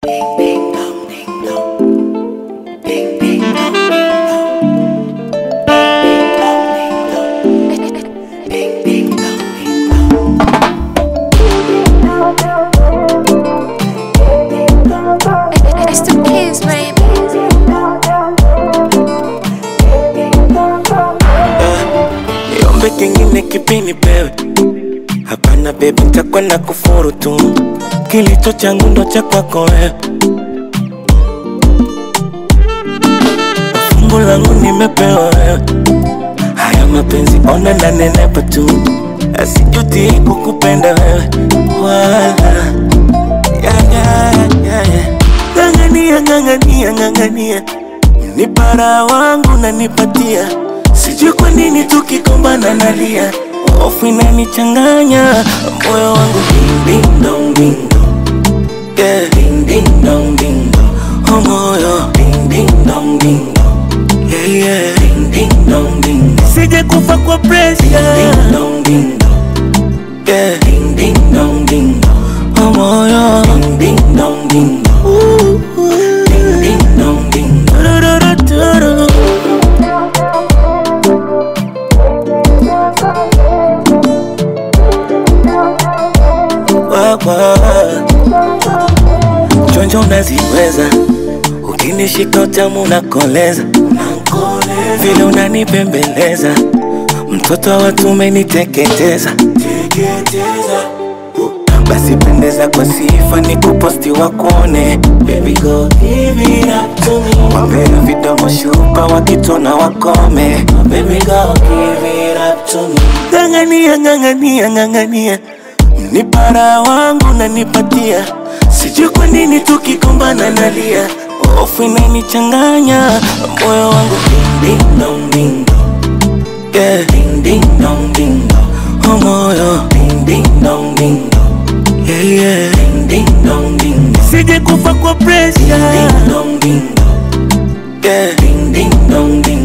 It's the kids, baby. Niombe kingine kipini pewe Hapana baby, nitakuwa na kufuru tu, kilicho changu ndo cha kwako wewe. Fungu langu nimepewa wewe, haya mapenzi ona na nenepa tu, asijuti kukupenda wewe wala ya, ya, ya, ya. Ng'ang'ania, ng'ang'ania, ng'ang'ania, ni para wangu nanipatia, sijui kwa nini tukikombana nalia, hofu inanichanganya moyo wangu ding ding dong ding dong, yeah ding ding dong ding dong, oh moyo ding ding dong ding dong, yeah yeah ding ding dong ding dong, sije kufa kwa pressure ding ding dong ding dong, yeah ding ding dong ding dong, oh moyo ding ding dong ding dong, ooh, ooh. ding ding dong ding dong, do-do-do-do-do. Wawa. Chonjo unaziweza, ukinishika utamu nakoleza, vile unanipembeleza, mtoto wa watu umeniteketeza. Basi pendeza kwa sifa ni kuposti wakuone Baby go give it up to me Wapea vidomo shupa wakitona wakome Baby go give it up to me Ng'ang'ania, ng'ang'ania, ng'ang'ania ni para wangu nanipatia, sijui kwa nini tukikombana nalia, hofu inanichanganya moyo wangu ding ding dong ding dong, yeah ding ding dong ding dong, oh moyo ding ding dong ding dong, yeah yeah ding ding dong ding dong, sije kufa kwa pressure ding ding dong ding dong, yeah ding ding dong ding